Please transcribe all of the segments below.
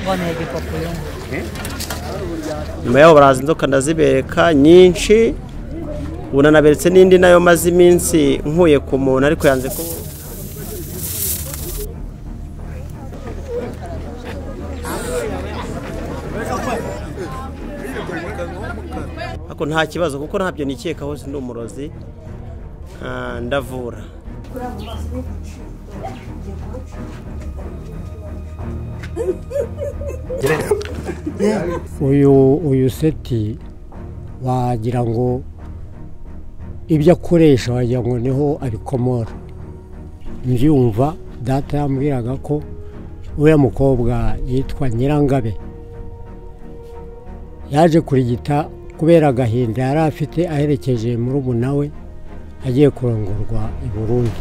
Boneye ifoto y'umuntu. nyuma yaho baraza inzoka ndazibereka nyinshi ubu nanaberetse n'indi nayo maze iminsi nkuye ku muntu ariko yanze ko ariko nta kibazo kuko ntabyo nikekaho ndi umurozi Ah, ndavura uyu uyu seti wagira ngo ibyo akoresha wagira ngo niho abikomora mbyumva data yambwiraga ko uriya mukobwa yitwa nyirangabe yaje kurigita kubera agahinda yari afite aherekeje murumuna we agiye kurongorwa i burundi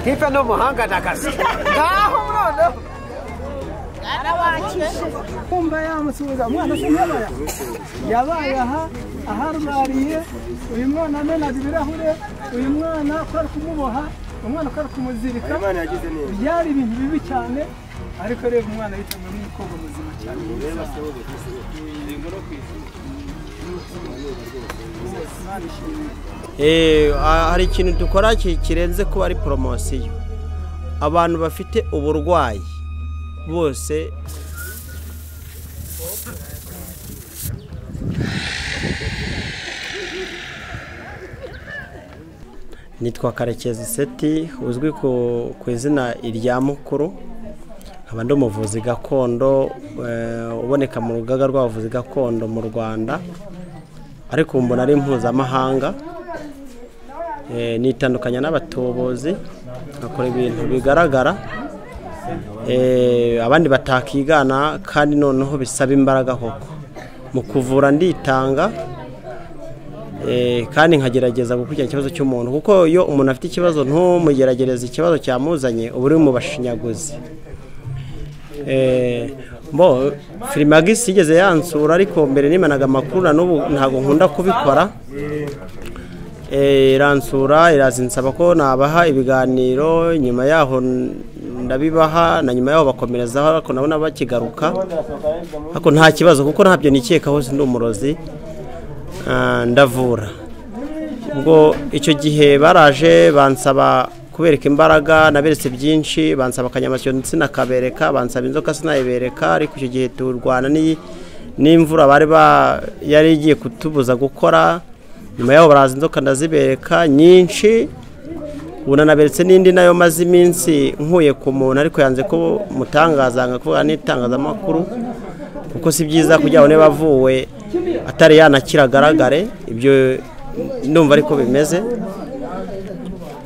kipe ni umuhanga ni akazi ngaho noneho kumva yamusubiza umwana se yabaya yabaye aha aharwariye uyu mwana amenaga ibirahure uyu mwana ko ari kumuboha umwana ko ari kumuzirika byari ibintu bibi cyane ariko reba umwana yitanga n'umukobwa muzima cyane Imana ishimwe. Eh, ah, hari ikintu dukora ki- kirenze kuba ari poromosiyo abantu bafite uburwayi bose nitwa karekezi seti uzwi ku ku izina irya mukuru nkaba ndi umuvuzi gakondo eh, uboneka mu rugaga rw'abavuzi gakondo mu rwanda ariko mbona ari mpuzamahanga Eh, nitandukanya n'abatobozi bakora ibintu bigaragara Eh, abandi batakigana kandi noneho bisaba imbaraga koko mu kuvura nditanga Eh, kandi nkagerageza gukurikirana ikibazo cy'umuntu kuko iyo umuntu afite ikibazo ntumugerageze ikibazo cyamuzanye uba uri mu bashinyaguzi Eh, mbo firimagisi igeze yansura ariko mbere nimanaga amakuru na n'ubu ntabwo nkunda kubikora Eh, iransura iraza insaba ko nabaha ibiganiro nyuma yaho ndabibaha na nyuma yaho bakomerezaho ariko nabona bakigaruka ariko nta kibazo kuko ntabyo nikekaho ndi umurozi Ah, ndavura ubwo icyo gihe baraje bansaba kubereka imbaraga naberetse byinshi bansaba akanyamasyo sinakabereka bansaba inzoka sinayibereka ariko icyo gihe turwana n'iyi- n'imvura bari ba yari igiye kutubuza gukora nyuma yaho baraza inzoka ndazibereka nyinshi ubu nanaberetse n'indi nayo maze iminsi nkuye ku muntu ariko yanze ko mutangaza nka kuvuga n'itangazamakuru kuko si byiza kugira ngo niba avuwe atari yanakira agaragare ibyo ndumva ariko bimeze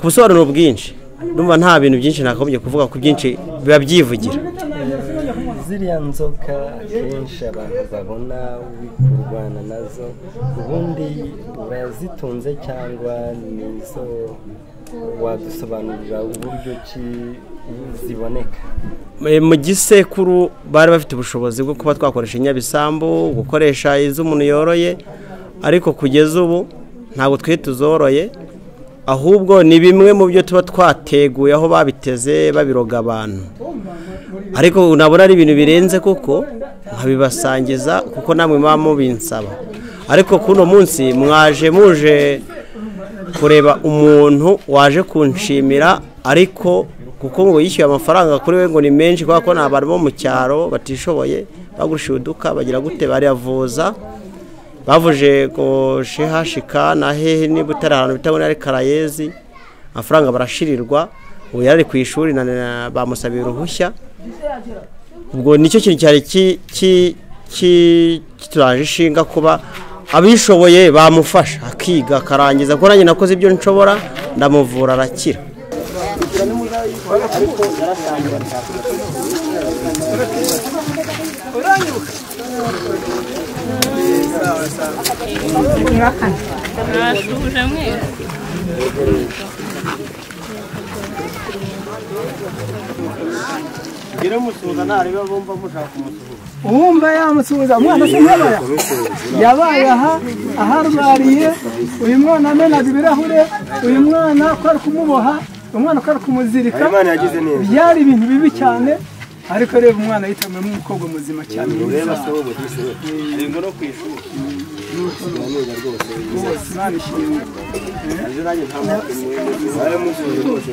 ku busobanuro bwinshi ndumva nta bintu byinshi nakagombye kuvuga ku byinshi biba byivugira ziriya nzoka akenshi abantu babona uri kurwana nazo ubundi urazitunze cyangwa nizo wadusobanurira uburyo ki ziboneka Eh, mu gisekuru bari bafite ubushobozi bwo kuba twakoresha inyabisambu gukoresha iz'umuntu yoroye ariko kugeza ubu ntabwo twe tuzoroye ahubwo ni bimwe mu byo tuba twateguye aho babiteze babiroga abantu ariko nabona ari ibintu birenze kuko nkabibasangiza kuko namwe muba mubinsaba ariko kuno munsi mwaje muje kureba umuntu waje kunshimira ariko kuko ngo yishyuye amafaranga kuri we ngo ni menshi kubera ko ni abantu bo mu cyaro batishoboye bagurishije uduka bagira gute barayavuza bavuje ngo shehashika na hehe niba utari ahantu bita ngo ni ari karayezi amafaranga barashirirwa ubu yari ari ku ishuri na- na- bamusabiye uruhushya ubwo nicyo kintu cyari ki- ki- ki- kituraje ishinga kuba abishoboye bamufasha akiga akarangiza kuko nanjye nakoze ibyo nshobora ndamuvura arakira ngira musuhuza ntareba bumva mushaka kumusuhuza uwumva yamusubiza umwana se yabaya yabaye aha aharwariye uyu mwana amenaga ibirahure uyu mwana ko ari kumuboha umwana ko ari kumuzirika Habimana yagize neza. byari ibintu bibi cyane ariko reba umwana yitawe nk'umukobwa muzima cyane mwiza iyi ngo no ku ishuri rwose imana ishimwe ejo nanjye nta muntu n'umwe waramusuhuje rwose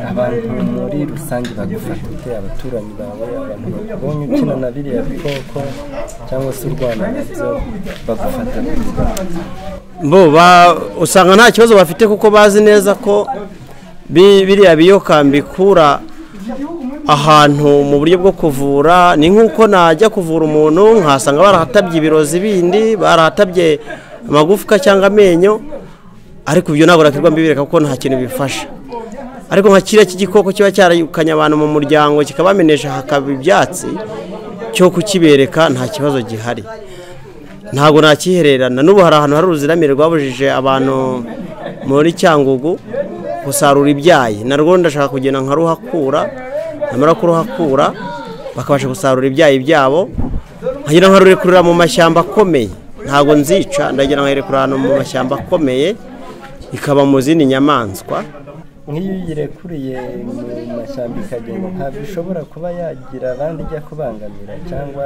abantu muri rusange bagufasha gute abaturage bawe abantu babonye ukina na biriya bikoko cyangwa se urwana nabyo bagufata neza bo ba- usanga nta kibazo bafite kuko bazi neza ko bi- biriya bikura ahantu mu buryo bwo kuvura ni nk'uko najya kuvura umuntu nkasanga barahatabye ibirozi bindi barahatabye amagufwa cyangwa amenyo ariko ibyo ntabwo nakirwa mbibereka kuko nta kintu bifasha ariko nka kiriya cy'igikoko kiba cyarayukanye abantu mu muryango kikabamenesha hakaba ibyatsi cyo kukibereka nta kibazo gihari ntabwo nakihererana n'ubu hari ahantu hari uruziramire rwabujije abantu muri cyangugu gusarura ibyayi narwo ndashaka kugenda nka ruhakura namara kuruhakura bakabasha gusarura ibyayi byabo nkagira nka rurekurira mu mashyamba akomeye ntabwo nzica ndagira nkayirekurira ahantu mu mashyamba akomeye ikaba mu zindi nyamaswa nk'iyo uyirekuriye mu mashyamba ikagenda ntabwo ishobora kuba yagira abandi ijya kubangamira cyangwa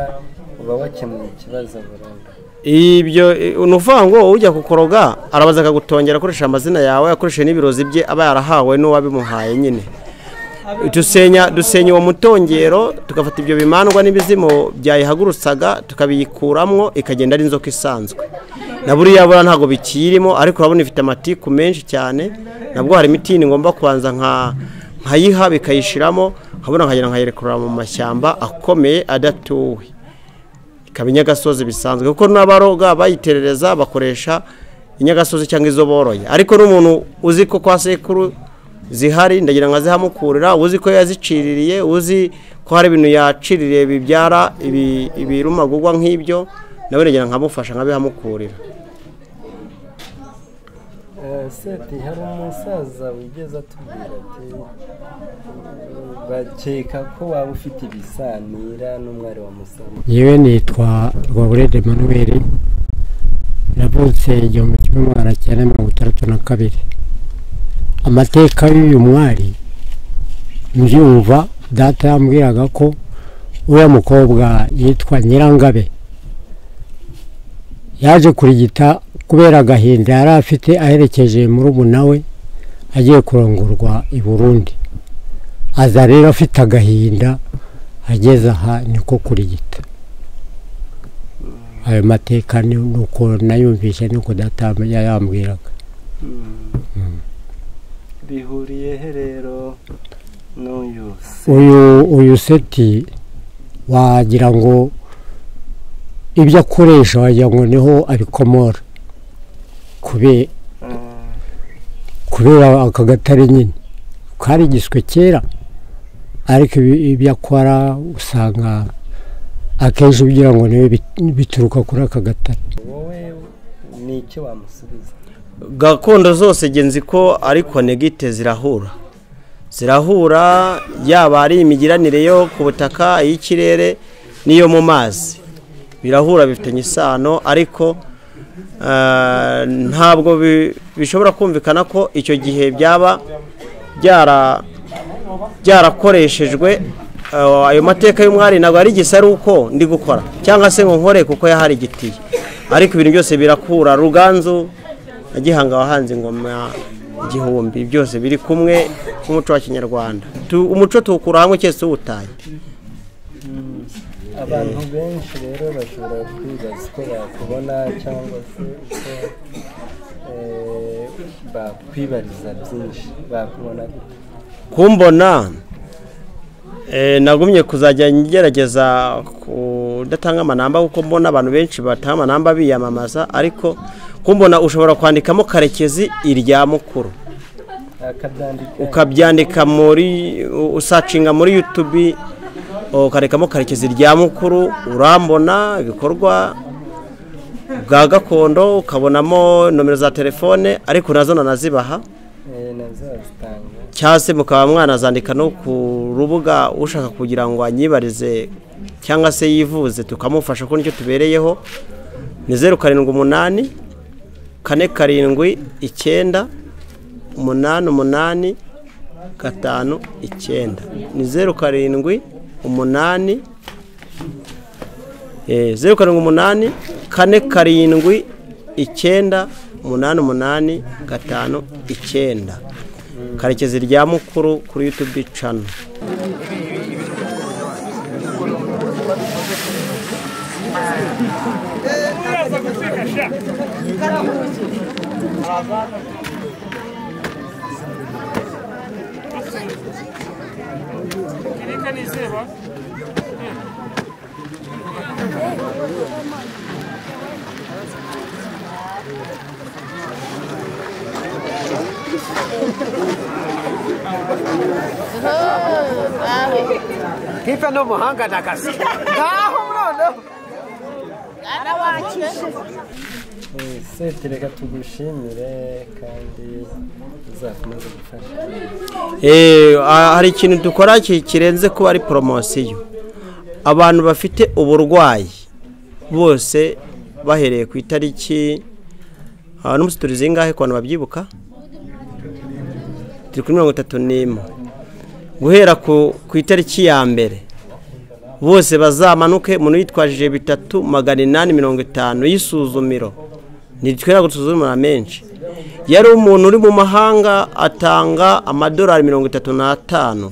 uba wakemuye ikibazo burundu ibyo eh, ni ukuvuga ngo ujya kukoroga arabaza akagutongera akoresha amazina yawe akoresheje n'ibirori bye aba yarahawe n'uwabimuhaye nyine dusenya dusenya uwo mutongero tugafata ibyo bimandwa n'ibizimo byayihagurutsaga tukabiyikuramo ikagenda ari inzoka isanzwe na buriya buriya ntabwo bikirimo ariko urabona ifite amatiku menshi cyane nabwo hari imitini ngomba kubanza nka nkayiha bikayishiramo nkabona nkagenda nkayirekurira mu mashyamba akomeye adatuwe ikaba inyagasozi bisanzwe kuko n'abaroga bayiterereza bakoresha inyagasozi cyangwa izo boroye ariko n'umuntu uzi ko kwa sekuru zihari ndagira ngo azihamukurira uzi ko yaziciririye uzi ko hari ibintu yaciririye bibyara ibi- ibirumagurwa nk'ibyo nawe ndagira ngo nkamufasha nkabihamukurira Eh, seti hari umusaza wigeze atubwira ati bakeka ko waba ufite ibisanira n'umwari wa musaza yewe nitwa rwaburede manuel navutse igihumbi kimwe magana cyenda mirongo itandatu na kabiri amateka y'uyu mwari mbyumva data yambwiraga ko uriya mukobwa yitwa nyirangabe yaje kurigita kubera agahinda yari afite aherekeje murumuna we agiye kurongorwa i burundi aza rero afite agahinda ageze aha niko kurigita ayo mateka ni ni uko nayumvise ni uko data yayambwiraga bihuriye he rero n'uyu se uyu uyu seti wagira ngo ibyo akoresha wagira ngo niho abikomora kube Eh, kubera aka gatare nyine karigiswe kera ariko ibi- ibyo akora usanga akenshi ugira ngo niwe bit- bituruka kuri aka gatare wowe ni icyo wamusubiza gakondo zose genzi ko ari konegite zirahura zirahura yaba ari imigiranire yo ku butaka iy'ikirere n'iyo mu mazi birahura bifitanye isano ariko eh, ntabwo bi- bishobora kumvikana ko icyo gihe byaba byara byarakoreshejwe eh, ayo mateka y'umwari ntabwo ari igisa ari uko ndi gukora cyangwa se ngo nkore kuko yahari igitiye ariko ibintu byose birakura ruganzu na gihanga wahanze ingoma igihumbi byose biri kumwe nk'umuco wa kinyarwanda Tu- umuco tuwukura hamwe cyese uwutaye abantu benshi rero bashobora kwibaza uko bakubona cyangwa se uko eh, bakwibariza byinshi bakubona gute kumbona eh, nagumye kuzajya ngerageza kudatanga amanamba kuko mbona abantu benshi batanga amanamba biyamamaza ariko kumbona ushobora kwandikamo karekezi irya mukuru akabyandika ukabyandika muri u- usacinga muri yutubi ukarekamo karekezi rya mukuru urambona ibikorwa bwa gakondo ukabonamo nomero za telefone ariko nazo nanazibaha eh, nazazitanga cyangwa se mukaba mwanazandika no ku rubuga ushaka kugira ngo anyibarize cyangwa se yivuze tukamufasha ko nicyo tubereyeho ni zeru karindwi umunani kane karindwi icyenda umunani umunani gatanu icyenda ni zeru karindwi umunani eh, zeru karindwi umunani kane karindwi icyenda umunani umunani gatanu icyenda karekezi rya mukuru kuri yutubi cano Eh, seti reka tugushimire kandi uzakomeze gufasha Eh, ah, hari ikintu dukora ki- kirenze kuba ari poromosiyo abantu bafite uburwayi bose bahereye ku itariki ah, n'umunsi turi zingahe ku bantu babyibuka turi kuri mirongo itatu n'imwe guhera ku ku itariki ya mbere bose bazamanuke umuntu yitwajije bitatu magana inani mirongo itanu y'isuzumiro ntitwera gusuzumira menshi yari umuntu uri mu mahanga atanga amadolari mirongo itatu n'atanu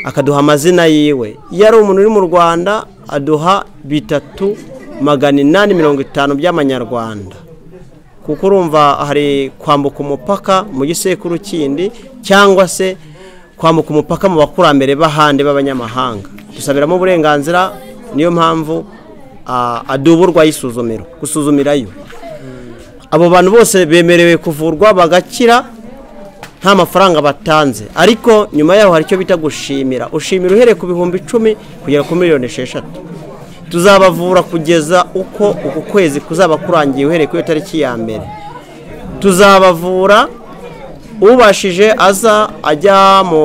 akaduha amazina yiwe yari umuntu uri mu rwanda aduha bitatu magana inani mirongo itanu by'amanyarwanda kuko urumva hari kwambuka umupaka mu gisekuru kindi cyangwa se kwambuka umupaka mu bakurambere b'ahandi b'abanyamahanga dusabiramo uburenganzira niyo mpamvu ah, aduburwa y'isuzumiro gusuzumirayo abo bantu bose bemerewe kuvurwa bagakira nta mafaranga batanze ariko nyuma yaho hari icyo bita gushimira ushimira uhereye ku bihumbi icumi kugera ku miliyoni esheshatu tuzabavura kugeza uko uku kwezi kuzaba kurangiye uhereye kuri iyo tariki ya mbere tuzabavura ubashije aza ajya mu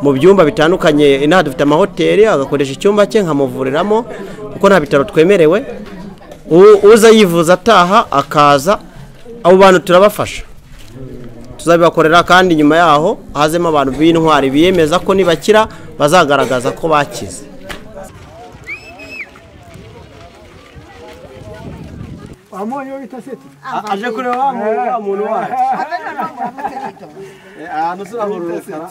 mu byumba bitandukanye inaha dufite amahoteli agakoresha icyumba cye nkamuvuriramo kuko nta bitaro twemerewe U- uza yivuza ataha akaza abo bantu turabafasha tuzabibakorera kandi nyuma yaho hazemo abantu b'intwari biyemeza ko nibakira bazagaragaza ko bakize wamuonye we bita seti aje kureba wa muntu wacu ahantu turahura urukara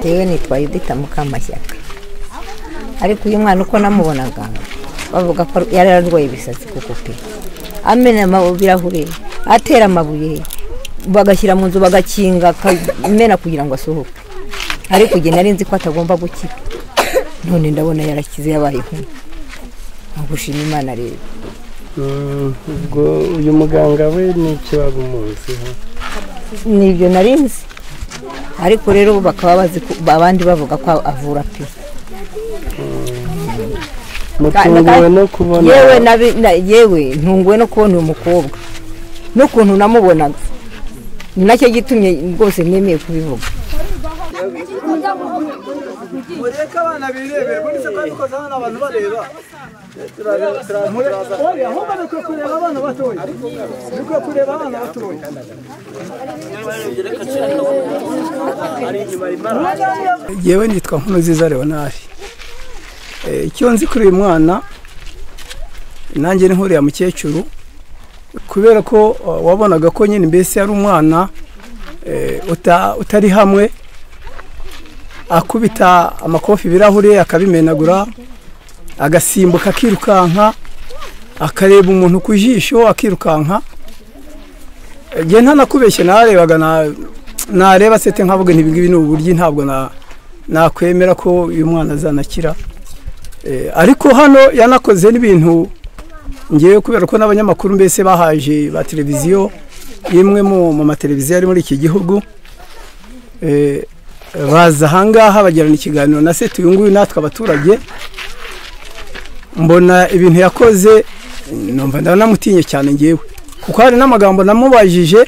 Jewe nitwa Yudita Mukamashyaka ariko uyu mwana uko namubonaga bavuga ko yari ararwaye ibisatsi kuko pe amena amabu- ibirahure atera amabuye bagashyira mu nzu bagakinga akamena kugira ngo asohoke ariko igihe nari nzi ko atagomba gukira none ndabona yarakize yabaye inkumi nkagushima imana rero ubwo uyu muganga we n'icyo waba umuziho nibyo nari nzi ariko rero ubu bakaba bazi ko abandi bavuga ko avura pe mutunguwe no kubona yewe nabi- na- yewe ntunguwe no kubona uyu mukobwa n'ukuntu namubonaga ni nacyo gitumye rwose nemeye kubivuga mureke abana birebera ubundi se kandi ukoze hano abantu bareba oya ahubwo ni ukwiye kureba abana batoya ni ukwiye kureba abana batoya yewe nitwa nkunuziza leonari icyo nzi kuri uyu mwana nanjye ni nkuriya mukecuru kubera ko eh, wabonaga ko nyine mbese ari umwana eh, uta- utari hamwe akubita amakofi ibirahure akabimenagura agasimbuka akirukanka akareba umuntu ku jisho akirukanka nge ntanakubeshye narebaga na- nareba sete nkavuga nti ibingibi ni uburyo ntabwo na- nakwemera ko uyu mwana azanakira Eh, ariko hano yanakoze n'ibintu ngewe kubera ko n'abanyamakuru mbese bahaje ba televiziyo imwe mu mu mateleviziyo ari muri iki gihugu Eh, baza ahangaha bagirana ikiganiro na seti uyu nguyu natwe abaturage mbona ibintu yakoze numva ndanamutinye cyane ngewe kuko hari n'amagambo namubajije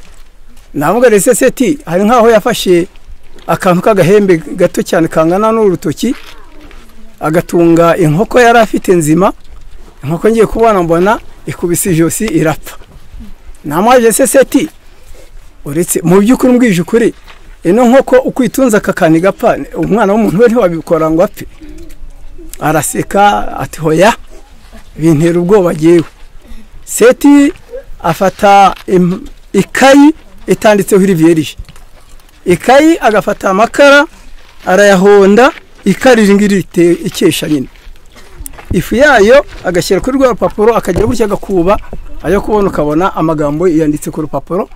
navuga rese seti hari nk'aho yafashe akantu k'agahembe gato cyane kangana n'urutoki agatunga inkoko yari afite nzima inkoko ngiye kubona mbona ikubise ijosi irapfa namwaje se seti uretse mu by'ukuri mbwije ukuri ino nkoko uko uyitunze aka kantu igapfa umwana w'umuntu we ntiwabikora ngo apfe araseka ati hoya bintera ubwoba agiyewe seti afata im- ikayi itanditseho iriviyerije ikayi agafata amakara arayahonda ikara iri ngiri rite- ikesha nyine ifu yayo agashyira kuri rwa rupapuro akajya gutya agakuba ayo kubona ukabona amagambo yanditse ku rupapuro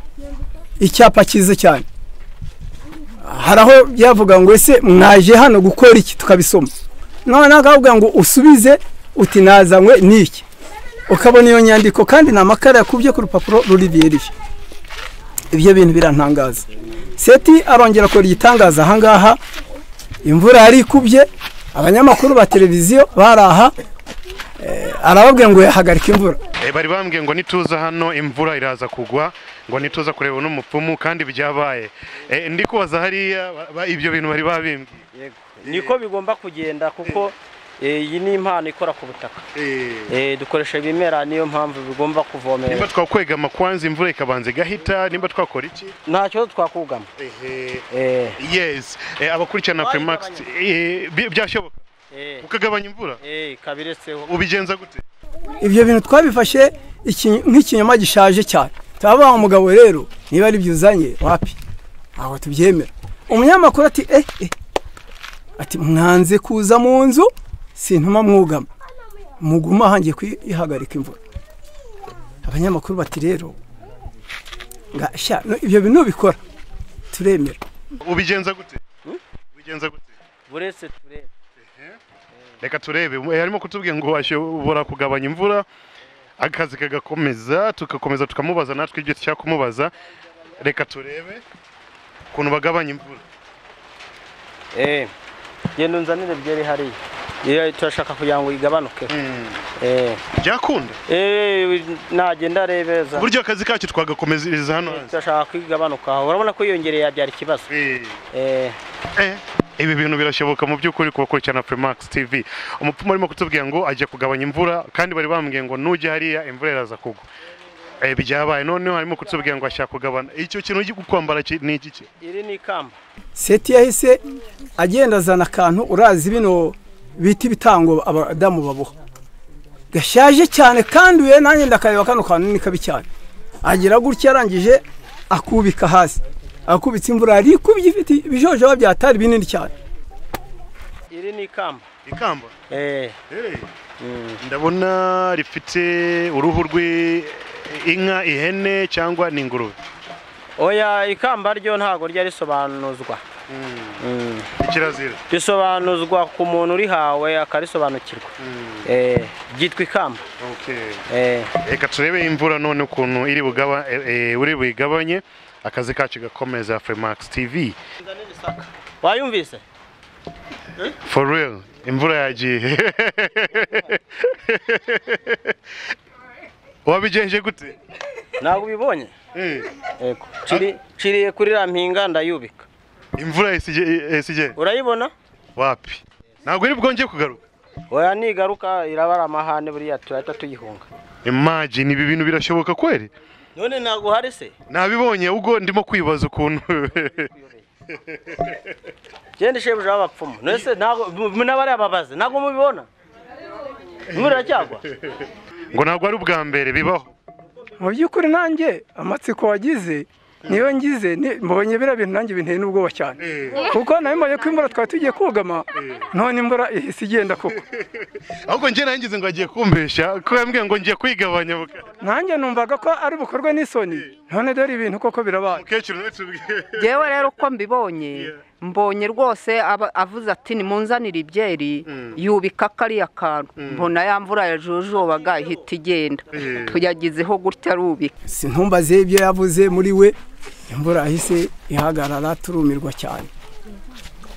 icyapa cyiza cyane hari aho byavuga ngo ese mwaje hano gukora iki tukabisoma none akavuga ngo usubize uti nazanywe n'iki ukabona iyo nyandiko kandi ni amakara yakubye ku rupapuro ruriviyereje ibyo bintu birantangaza seti arongera akora igitangaza ahangaha imvura yari ikubye abanyamakuru ba televiziyo bari aha eh, arababwira ngo yahagarika imvura Eh, bari bambwiye ngo nituza hano imvura iraza kugwa ngo nituza kureba n'umupfumu kandi byabaye Eh, ndi kubaza hariya ba- ba- ibyo bintu bari babimbwiye niko bigomba kugenda kuko eh, iyi ni impano ikora ku butaka Eh, dukoresha ibimera niyo mpamvu bigomba nimba kuvomera twakwegama kwanza imvura ikabanza igahita nimba twakora iki ntacyo twakugama Eh, yes Eh, abakurikirana primax eh, bi- byashoboka eh, ukagabanya imvura eh, kabiretseho ubigenza gute ibyo bintu twabifashe iki- nk'ikinyoma gishaje cyane turabaha umugabo rero niba ari byo uzanye wapi ntabwo tubyemera umunyamakuru ati eh eh ati mwanze kuza mu nzu sintuma mwugama muguma hangiye kuyihagarika imvura abanyamakuru bati rero nga sha no- ibyo bintu bikora turemera ubigenza gute ubigenza gute buretse turebe reka turebe Eh, arimo kutubwira ngo ashobora kugabanya imvura akazi kagakomeza tugakomeza tukamubaza natwe ibyo dushaka kumubaza reka turebe ukuntu bagabanya imvura Eh, genda unzanire byeri hariya Iyo turashaka kugira ngo igabanuke Eh, byakunda eh, nagenda arebeza buryo akazi kacu twagakomereza hano hanze turashaka ko igabanuka urabona ko yiyongereye yabyara ikibazo Eh, Eh, eh, ibi bintu birashoboka mu by'ukuri ku bakurikirana Primax TV umupfumu arimo kutubwira ngo ajya kugabanya imvura kandi bari bambwiye ngo nujya hariya imvura iraza kugwa Eh, byabaye noneho harimo kutubwira ngo ashaka kugabana icyo kintu ugiye kwambara ki- ni iki iri ni ikamba seti yahise agenda azana akantu urazi bino bita ibitango abadamu baboha gashaje cyane kandi we nanjye ndakareba kano kantu ni kabi cyane agira gutya arangije akubika hasi akubitse imvura yari ikubye ifite ibijojoba byatari binini cyane iri ni ikamba ikamba Eh, ndabona rifite uruhu rw'inka ihene cyangwa ni ingurube oya ikamba ryo ntabwo ryari risobanuzwa Mm. ikirazira risobanuzwa ku muntu urihawe akarisobanukirwa Eh, ryitwa ikamba Eh, reka turebe imvura none ukuntu iri bugaba eh, eh, uri buyigabanye akazi kacu gakomeza Freemax TV wayumvise for real imvura yagiye wabigenje gute ntabwo ubibonye Yego. Ciri- ciriye kuri ra mpinga ndayubika imvura isigeye urayibona wapi ntabwo iri bwongeye kugaruka oya nigaruka irabara amahane buriya turahita tuyihunga imagine ibi bintu birashoboka kweli none ntabwo hari se nabibonye ubwo ndimo kwibaza ukuntu genda shebuja w'abapfumu none se ntabwo mu- n'abari ababaze ntabwo mubibona imvura iracyagwa ngo ntabwo ari ubwa mbere bibaho mu by'ukuri nanjye amatsiko wagize niyo ngize ni- mbonye biriya bintu nanjye binteye n'ubwoba cyane kuko nawe mbonye ko imvura twari tugiye kugama none imvura ihise igenda koko ahubwo njye nayo ngize ngo agiye kumbesha ko yambwiye ngo ngiye kwigabanya buka nanjye numvaga ko ari bukorwe n'isoni none dore ibintu koko birabaye umukecuru nawe tubwiye yewe rero uko mbibonye mbonye rwose aba- avuze ati nimunzanire ibyeri yubika kariya kantu mbona ya mvura yajojobaga ihita igenda tuyagizeho gutya rubika sintumbaze ibyo yavuze muri we imvura yahise ihagarara turumirwa cyane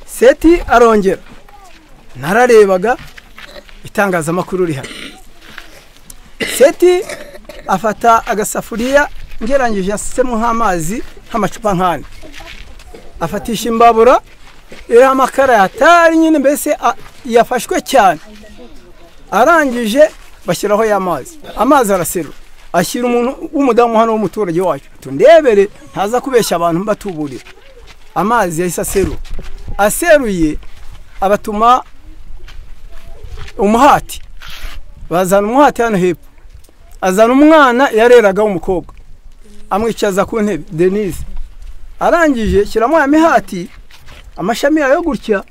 seti arongera nararebaga itangazamakuru rihari seti afata agasafuriya ngerangije yasemo nk'amazi nk'amacupa nk'ane afatisha imbabura iriho amakara yatari nyine mbese a- yafashwe cyane arangije bashyiraho ya mazi amazi araserura ashyira umuntu w'umudamu hano w'umuturage wacu tundebere ntaza kubeshya abantu mbatuburira amazi yahise aserura aseruye abatuma umuhati bazana umuhati hano hepfo azana umwana yareraga w'umukobwa amwicaza ku ntebe denise arangije shyiramo ya mihati amashami yayo gutya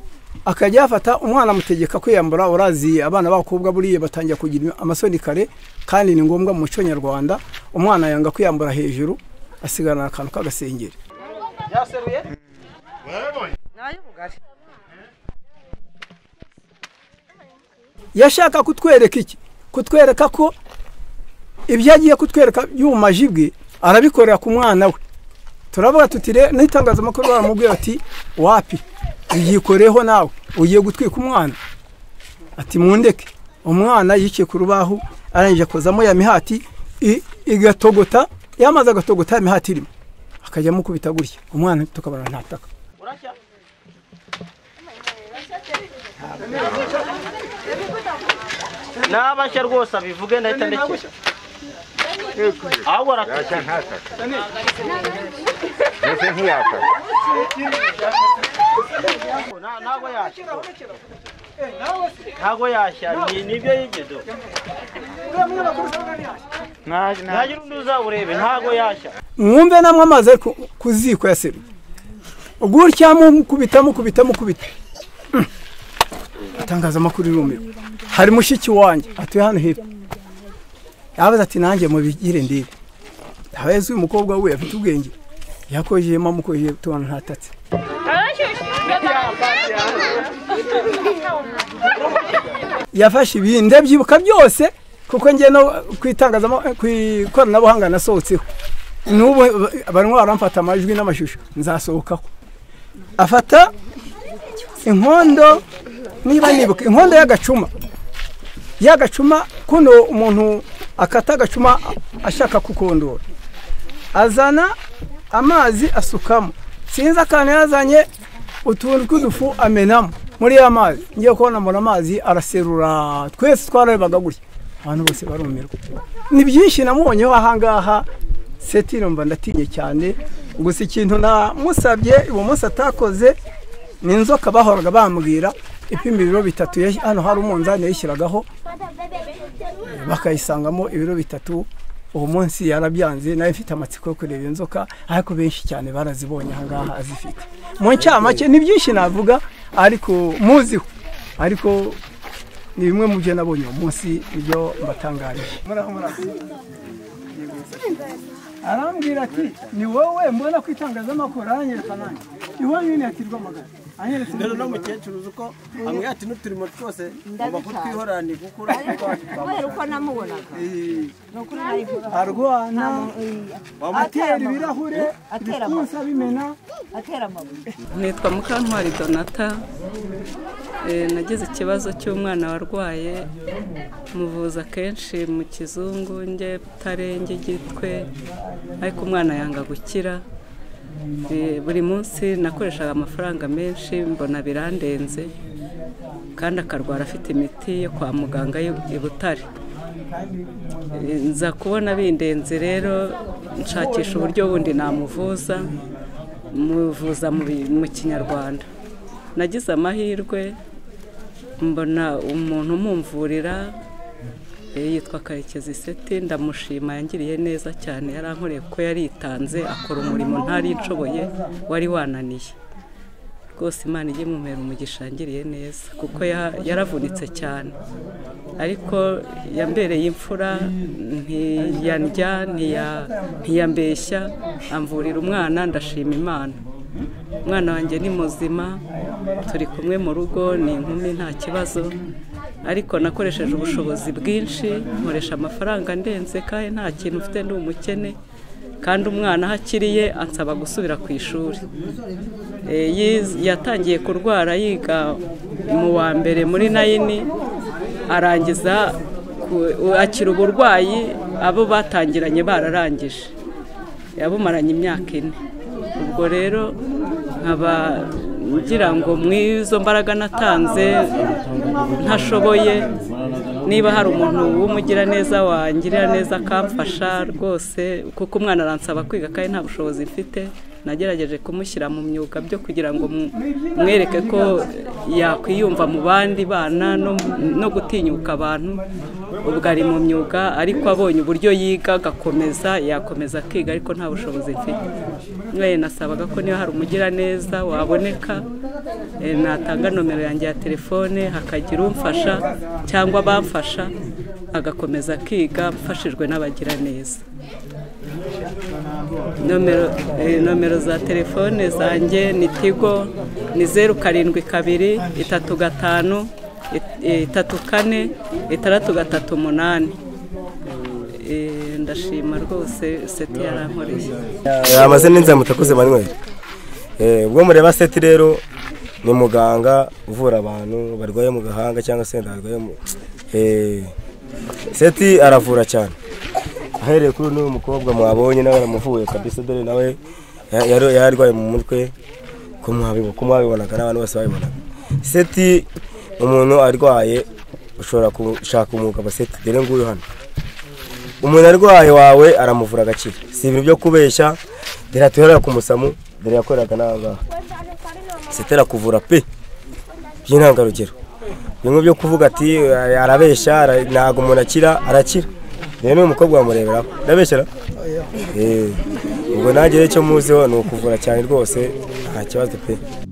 akajya yafata umwana amutegeka kwiyambura uraziye abana b'abakobwa buriya batangira kugira amasoni kare kandi ni ngombwa mu muco nyarwanda umwana yanga kwiyambura hejuru asigarana akantu k'agasengeri yashaka kutwereka iki kutwereka ko ibyo agiye kutwereka by'ubumaji bwe arabikorera ku mwana we turavuga tuti rero n'itangazamakuru baramubwiye bati wapi byikoreho nawe ugiye gutwika umwana ati mundeke umwana yicaye ku rubaho arangije akozamo ya mihati i- igatogota yamaze agatogota ya mihati irimo akajya amukubita gutya umwana tukabona ntataka nabashya rwose abivuge ndahita ndekera ahubwo arataka ntago yashya ntago yashya ni- nibyo yigedo ntagira undi uzawurebe ntago yashya mwumve namwe amazi ari ku- ku ziko yaseruye gutya mukubita mukubita mukubita Mm. itangazamakuru irumirwa hari mushiki wanjye atuye hano hepfo yabaza ati nanjye mubigire ndebe ntabazi uyu mukobwa we afite ubwenge yakojeye mama ukojeye tubona ntatatse yafashe ibintu ndabyibuka byose kuko njye no ku itangazamakuru ku ikoranabuhanga nasohotseho n'ubu barimo baramfata amajwi n'amashusho nzasohokaho afata inkondo niba nibuka inkondo y'agacuma y'agacuma kuno umuntu akata agacuma ashaka kukondora azana amazi asukamo sinzi akantu yazanye utuntu tw'udufu amenamo muri ya mazi ngiye kubona mbona amazi araserura twese twararebaga gutya abantu bose barumirwa ni byinshi namubonyeho ahangaha seti numva ndatinye cyane gusa ikintu namusabye uwo munsi atakoze ni inzoka bahoraga bambwira ipima ibiro bitatu yash- hano hari umunzani yayishyiragaho bakayisangamo ibiro bitatu uwo munsi yarabyanze nawe mfite amatsiko yo kureba inzoka ariko benshi cyane barazibonye ahangaha azifite mu ncamake ni byinshi navuga ariko muziho ariko ni bimwe mu byo nabonye uwo munsi ibyo mbatangarije arambwira ati ni wowe mbona ko itangazamakuru aranyereka nanjye iwanyu nyine yatirwa amagana anyeretse rero no mukecuru uzi uko amwe ati n'uturimo twose uba kutwihoranye kuko kubera uko namubonaga arwana atera atera ibirahure atera bikunsa bimena atera amabuye nitwa mukantwari donata Eh, nagize ikibazo cy'umwana warwaye muvuza kenshi mu kizungu nge tarenge gitwe ariko umwana yanga gukira Eh, buri munsi nakoreshaga amafaranga menshi mbona birandenze kandi akarwara afite imiti yo kwa muganga yo- i butare Eh, nza kubona bindenze rero nshakisha uburyo bundi namuvuza muvuza mu bi- mu kinyarwanda nagize amahirwe mbona umuntu umumvurira yitwa karekezi seti ndamushima yangiriye neza cyane yarankoreye kuko yaritanze akora umurimo ntari nshoboye wari wananiye rwose imana ijye mumera umugisha yangiriye neza kuko ya- yaravunitse cyane ariko yambereye imfura ntiyandya ntiya- ntiyambeshya amvurira umwana ndashima imana umwana wanjye ni muzima turi kumwe mu rugo ni inkumi nta kibazo ariko nakoresheje ubushobozi bwinshi nkoresha amafaranga ndenze kandi nta kintu mfite ndi umukene kandi umwana aho akiriye ansaba gusubira ku ishuri Eh, yiz- yatangiye kurwara yiga mu wa mbere muri nayini arangiza ku- u- akira uburwayi abo batangiranye bararangije yabumaranye imyaka ine ubwo rero nkaba ngira ngo mu izo mbaraga natanze ntashoboye niba hari umuntu w'umugira neza wangirira neza akamfasha rwose kuko umwana aransaba kwiga kandi nta bushobozi mfite nagerageje kumushyira mu myuga byo kugira ngo mu- mwereke ko yakwiyumva mu bandi bana no, no gutinyuka abantu ubwo ari mu myuga ariko abonye uburyo yiga agakomeza yakomeza akiga ariko nta bushobozi mfite mwe nasabaga ko niba hari umugira neza waboneka eh, natanga nomero yanjye ya telefone hakagira umfasha cyangwa abamfasha agakomeza akiga mfashijwe n'abagira neza nomero eh, nomero za telefone zanjye ni tigo ni zeru karindwi kabiri itatu gatanu it- eh, itatu kane itandatu gatatu umunani Eh, ndashima rwose seti yarankoreye amazina n'inzira mutakuze manuel Eh, ubwo mureba seti rero ni muganga uvura abantu barwaye mu gahanga cyangwa se barwaye mu Eh, seti aravura cyane ahereye kuri n'uyu mukobwa mwabonye nawe yaramuvuye kabisa dore nawe ya- yari- yarwaye mu mutwe ko mwabibo- ko mwabibonaga n'abantu bose babibonaga seti umuntu arwaye ushobora gushaka umwuga wa seti dore nguyu hano umuntu arwaye wawe aramuvura agakira si ibintu byo kubeshya dore atuhera ku musamu dore yakoreraga n'aha ngaha sitera kuvura pe by'intangarugero bimwe byo kuvuga ati "Eh, arabeshya ara- ntabwo umuntu akira arakira rero n'uyu mukobwa wamureberaho ndabeshyera Eh, ubwo nanjye rero icyo muziho ni ukuvura cyane rwose nta kibazo pe